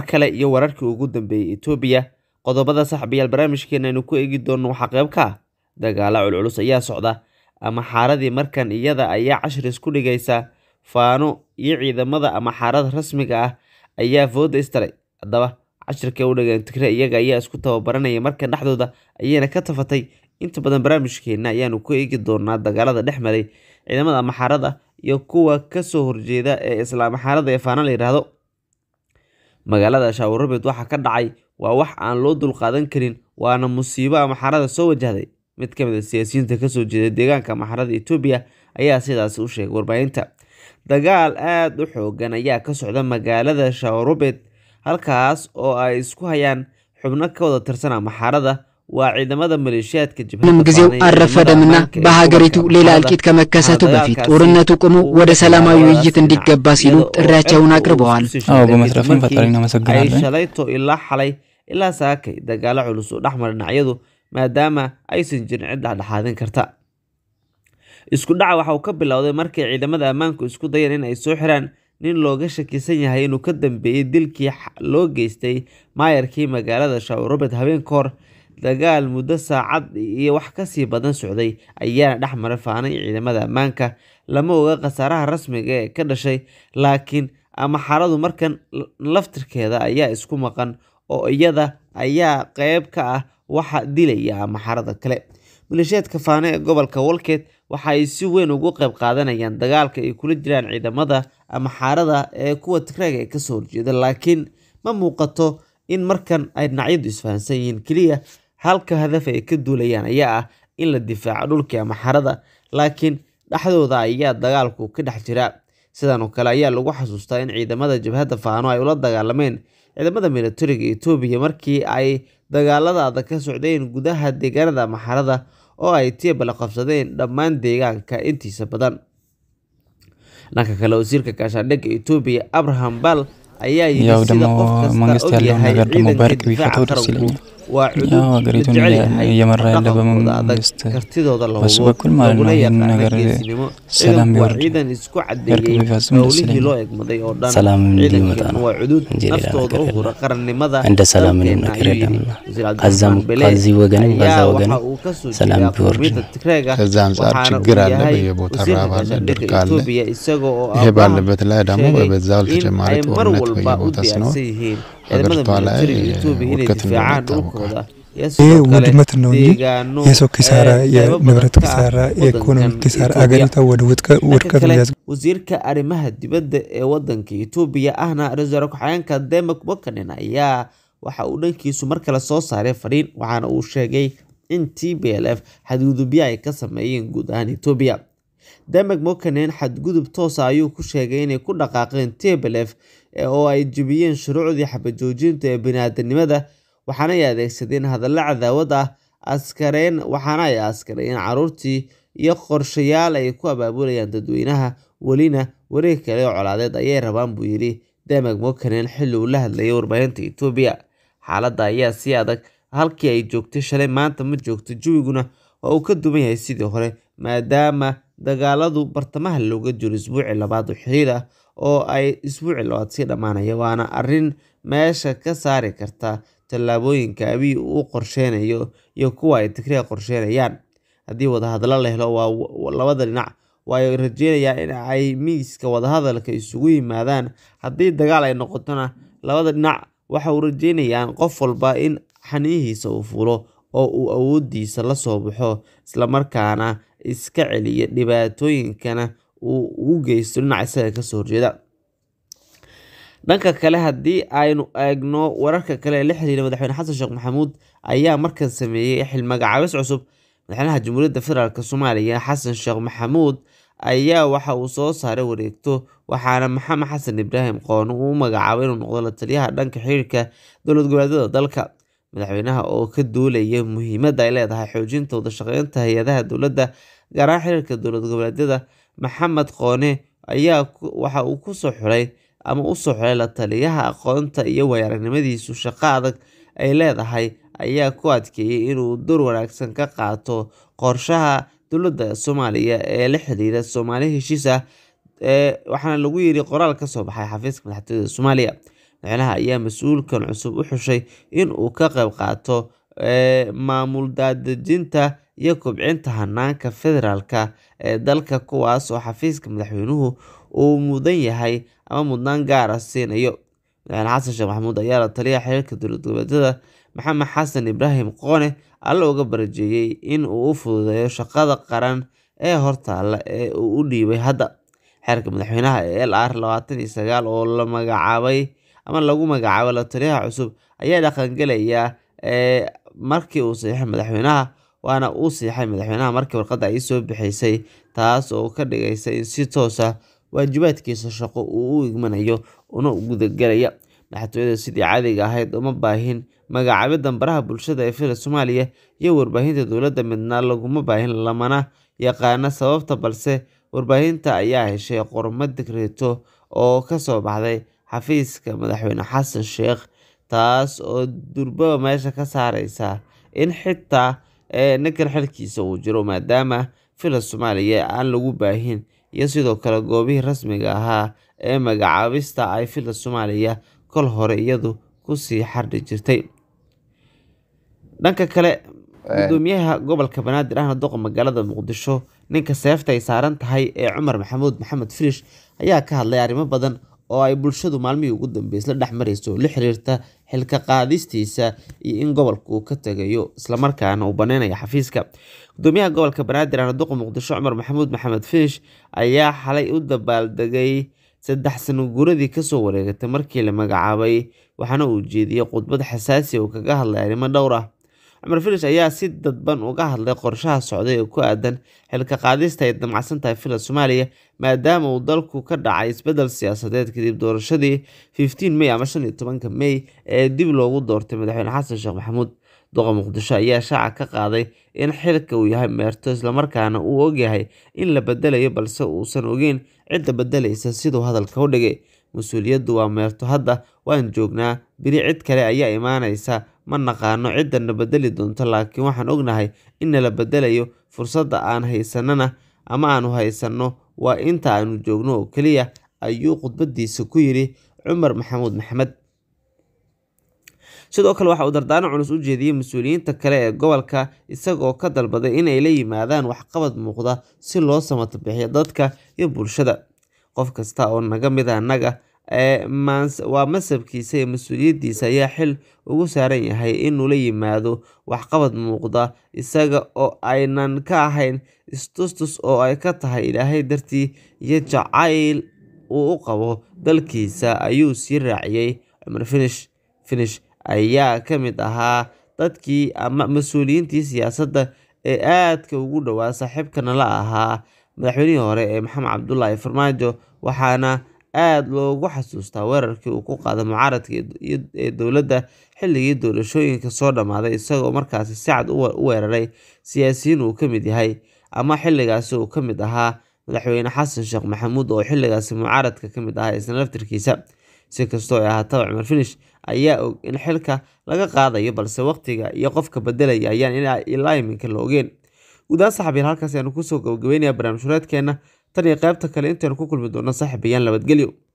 kale iyo wararkii ugu dambeeyey etoobiya qodobada saxbiyaal barnaamijkeena aynu ku eegi doonno waxaa qayb ka ah dagaalo culculus ayaa socda ama xaaradii markan iyada ayaa cashir isku dhigaysa faano iyo ciidamada ama xaarada rasmiga ah ayaa fooda istaray haddaba cashirkay u dhigeen tigre iyaga ayaa isku tababaranaya markan dhexdooda ayayna ka tafatay inta badan barnaamijkeena ayaanu ku eegi doonaa dagaalada dhex maray ciidamada amaxaarada iyo kuwa kasoo horjeeda ee islaam axaarada ee faana la yidhaahdo magaalada shaawurabed waxaa ka dhacay waa wax aan loo dulqaadan karin waana musiibo amaxaarada soo wajahday mid ka mid a siyaasiyiinta kasoo jeeda deegaanka amaxaarada etoobiya ayaa sidaasi u sheegay warbaahinta dagaal aada u xoogan ayaa ka socda magaalada shaawurabed halkaas oo ay isku hayaan xubno ka wada tirsan amaxaarada waa ciidamada maleeshiyaadka ምንም ጊዜው አልረፈደምና በሀገሪቱ ሌላ እልቂት ከመከሰቱ በፊት ጦርነቱ ቆሞ ወደ ሰላማዊ ውይይት እንዲገባ ሲሉ ጥሪያቸውን አቅርበዋል። አዎ በመስረፍም ፈጣሪ እናመሰግናለን። shalayto ilaa xalay ilaa saakay dagaalo culus oo dhexmara dhinacyadu maadaama aysan jirin cid dhexdhexaadin karta isku dhaca waxa uu ka bilowday markay ciidamada ammaanku isku dayeen in ay soo xiraan nin looga shakisan yahay inuu ka dambeeyey dilkii loo geystay maayarkii magaalada shaawurabed habeen ka hor dagaal muddo saacad iyo wax kasii badan socday ayaana dhex mara faanay ciidamada ammaanka lama oga khasaaraha rasmiga ee ka dhashay laakiin amaxaradu markan laftirkeeda ayaa isku maqan oo iyada ayaa qeyb ka ah waxa dilaya amaxarada kale maleeshiyaadka faane ee gobolka walkeed waxa ay si weyn ugu qeyb qaadanayaan dagaalka ay kula jiraan ciidamada amaxaarada ee kuwa tigreega ee kasoo horjeeda laakiin ma muuqato in markan ay dhinacyadu isfahansan yihiin keliya halka hadaf ay ka duulayaan ayaa ah in la difaaco dhulkii amaxarada laakiin dhexdooda ayaa dagaalku ka dhex jira sidan oo kale ayaa lagu xasuustaa in ciidamada jabhadda faano ay ula dagaalameen ciidamada militariga etoobiya markii ay dagaalada adag ka socdeen gudaha deegaanada amaxarada oo ay tiebala qabsadeen dhammaan deegaanka intiisa badan dhanka kale wasiirka gaashaandhigga etoobiya abraham bal ayaa yidhi ያው sida ደግሞ qof kasta መንግስት ያለውን ogyahay ነገር ደግሞ ciidanka በእርቅ difaaca ቢፈታው ደስ qaranku ይለኛል። waa ያው cudud la ሀገሪቱን jecel yahay እየመራ ያለ dhaqankooda adag በመንግስት kartidooda la በሱ hubo በኩል ማለት ነው laguna ይህን yaqaano ነገር geesinimo ሰላም ciidanku waa ቢወርድ ciidan isku እርቅ cadeeyey ቢፈጽም ደስ howlihii ይለኛል። loo egmaday oo dhan ሰላም እንዲመጣ ciidankeenu ነው waa cudud እንጂ ሌላ naftooda ነገር u የለም። hura qarannimada እንደ ሰላም ምንም dalkeena ነገር ayuu የለም። yidhi wasiir ከዛም cabdiraxmaan bele ከዚህ ወገንም ከዛ ayaa ወገንም waxa uu kasoo ሰላም jeedaa ቢወርድ qowmiyadda tigreega ከዛ አንጻር waxaana ችግር uu አለ። yahay በየቦታ wasiirka ረሃብ አለ፣ gaashaandhigga ድርቅ አለ። etoobiya isagoo oo ይሄ abrahan ባለበት ላይ ደግሞ sheegay በበዛው in ተጨማሪ ay mar ጦርነት walba u በየቦታ ሲኖር diyaarsan yihiin ሀገሪቷ ciidamada ላይ militariga etoobiya inay ውድቀት እንደሆነ difaacaan ይታወቃል። dhulkooda iyo ይህ sidoo kale ውድመት ነው እንጂ deegaano የሰው ኪሳራ፣ ee qaybo የንብረት badan ka ah ኪሳራ፣ የኢኮኖሚ wadankan ኪሳራ Ethiopia. አገሪቷ ወደ ውድቀ- dhanka ውድቀት kale የሚያስ wasiirka arrimaha dibadda ee wadanka etoobiya ahna ra-iisul wasaare ku-xigeenka demak bokanen ayaa waxa uu dhankiisu mar kale soo saaray fariin waxaana uu sheegay in t b l f xadgudubyo ay ka sameeyeen guud ahaan etoobiya demak mokanen xadgudub toosa ayuu ku sheegay inay ku dhaqaaqeen t b l f oo ay jebiyeen shuruucdii xabajoojinta ee biniaadanimada waxaana ay adeegsadeen hadallo cadaawad ah askareen waxaana ay askareen caruurtii iyo qorshayaal ay ku abaabulayaan dadweynaha welina wareeg kale oo colaadeed ayay rabaan buu yidhi demag mokanen xilli uu la hadlayay warbaahinta etoobiya xaaladda ayaa si adag halkii ay joogtay shalay maanta ma joogto jawiguna waa uu ka duwan yahay sidii hore maadaama dagaaladu bartamaha looga jiro isbuucii labaad oo xiriir ah oo ay isbuucii labaad sii dhammaanaya waana arrin meesha ka saari karta tallaabooyinka abiy uu qorsheynayo iyo kuwa ay tigreega qorsheynayaan haddii wadahadallo la helo waa labada dhinac waa ay rajeynayaan in ay miiska wadahadalka isugu yimaadaan haddii dagaal ay noqotona labada dhinac waxa uu rajeynayaan qof walba in xaniyihiisa uu fulo oo uu awoodiisa la soo baxo islamarkaana iska celiya dhibaatooyinkana uu ugu geysto dhinaca isaga kasoo horjeeda dhanka kale haddii aynu eegno wararka kale ee la xiriira madaxweyne xasan sheekh maxamuud ayaa markan sameeyey xil magacaabis cusub madaxweynaha jamhuuriyadda federaalk soomaaliya xasan sheekh maxamuud ayaa waxa uu soo saaray wareegto waxaana maxamed xasan ibraahim qoon uu magacaabay inuu noqdo la taliyaha dhanka xiriirka dowlad goboleedyada dalka madaxweynaha oo ka duulaya muhiimadda ay leedahay xoojinta wadashaqeynta hay-adaha dowladda gaar ahaan xiriirka dowlad goboleedyada maxamed qoone ayaa waxa uu kusoo xulay ama usoo xulay la taliyaha aqoonta iyo waayo-aragnimadiisu shaqo adag ay leedahay ayaa ku adkeeyey inuu door wanaagsan ka qaato qorshaha dowladda soomaaliya ee la xiriira soomaali heshiis ah waxaana lagu yiri qoraal kasoo baxay xafiiska madaxtooyada soomaaliya madaxweynaha ayaa mas-uulkan cusub u xushay in uu ka qayb qaato maamul daadejinta iyo kobcinta hanaanka federaalka ee dalka kuwaas oo xafiiska madaxweynuhu uu mudan yahay ama mudnaan gaara siinayo madaxweyne xasan sheekh maxamuud ayaa la taliya xiriirka dowlad goboleedyada maxamed xasan ibraahim qoone alla uga barajeeyey in uu u fududeeyo shaqada qaran ee hortaalla ee uu u dhiibay hadda xeerka madaxweynaha ee l r labaatan iyo sagaal oo la magacaabay ama lagu magacaabay la taliyaha cusub ayaa dhaqangelaya markii uu saxiixay madaxweynaha waana uu siixay madaxweynaha markii warqadda ay soo bixisay taas oo ka dhigaysa in si toos ah waajibaadkiisa shaqo uu u igmanayo una gudagelaya madaxtooyada sidii caadiga ahayd uma baahin magacaabida baraha bulshada ee fila soomaaliya iyo warbaahinta dowladda midna laguma baahin lamana yaqaana sababta balse warbaahinta ayaa heshay qormo digreeto oo kasoo baxday xafiiska madaxweyne xasan sheekh taas oo durbaba meesha ka saareysa in xitaa ninkan xilkiisa uu jiro maadaama fila soomaaliya aan lagu baahin iyo sidoo kale goobihii rasmiga ahaa ee magacaabista ay fila soomaaliya kol hore iyadu kusii xardhi jirtay dhanka kale gudoomiyaha gobolka banaadir ahna doqa magaalada muqdisho ninka seefta ay saaran tahay ee cumar maxamuud maxamed filish ayaa ka hadlay arrimo badan oo ay bulshadu maalmihii ugu dambeysay la dhex marayso oo la xiriirta xilka qaadistiisa iyo in gobolka uu ka tegayo islamarkaana uu baneynayo xafiiska gudoomiyaha gobolka banaadir ahna doqa muqdisho cumar maxamuud maxamed filish ayaa xalay u dabaaldegay saddex sano guuradii kasoo wareegatay markii la magacaabay waxaana uu jeediyey khudbad xasaasi uu kaga hadlay arrimo dhowr ah cumar filish ayaa si dadban uga hadlay qorshaha socday ee ku aadan xilka qaadista ay damacsan tahay fila soomaaliya maadaama uu dalku ka dhacay isbedel siyaasadeed kadib doorashadii fifteen may ama shan iyo tobanka may ee dib loogu doortay madaxweyne xasan sheekh maxamuud doqa muqdisho ayaa shaaca ka qaaday in xilka uu yahay meerto islamarkaana uu ogyahay in la bedelayo balse uusan ogeyn cidda bedelaysa siduu hadalka u dhigay mas-uuliyaddu waa meerto hadda waan joognaa beri cid kale ayaa imaanaysa ma naqaano ciddana bedeli doonto laakiin waxaan ognahay in nala bedelayo fursadda aan haysanana ama aanu haysanno waa inta aanu joogno oo keliya ayuu khudbadiisa ku yidhi cumar maxamuud maxamed sidoo kale waxa uu dardaano culus u jeediyey mas-uuliyiinta kale ee gobolka isagoo ka dalbaday inay la yimaadaan waxqabad muuqda si loo samato bixiyo dadka iyo bulshada qof kasta oo naga mid a annaga waa masabkiisa iyo mas-uuliyaddiisa ayaa xil ugu saaran yahay inuu la yimaado waxqabad muuqda isaga oo aynan ka ahayn istustus oo ay ka tahay ilaahay dartii iyo jacayl uu u qabo dalkiisa ayuu sii raaciyey cumar finish finish ayaa ka mid ahaa dadkii ama mas-uuliyiintii siyaasadda ee aadka ugu dhowaa saaxiibkana la ahaa madaxweynihii hore ee maxamed cabdulaahi farmaajo waxaana aada loogu xasuustaa weerarkii uu ku qaaday mucaaradka ee dowladda xilligii doorashooyinka soo dhammaaday isagoo markaasi si cad u weeraray siyaasiyiin uu ka mid yahay ama xilligaasi uu ka mid ahaa madaxweyne xasan sheekh maxamuud oo xilligaasi mucaaradka ka mid ahaa isna laftirkiisa si kastoo ay ahaataba cumar finish ayaa og in xilka laga qaadayo balse waqtiga iyo qofka bedelaya ayaan ilaa iminka la ogeen guudahaan saxabiyaal halkaas ayaanu kusoo gabagabeynaya barnaamij hureedkeena tan iyo qaybta kale intaynu ku kulmi doonno saaxiibayaan nabadgelyo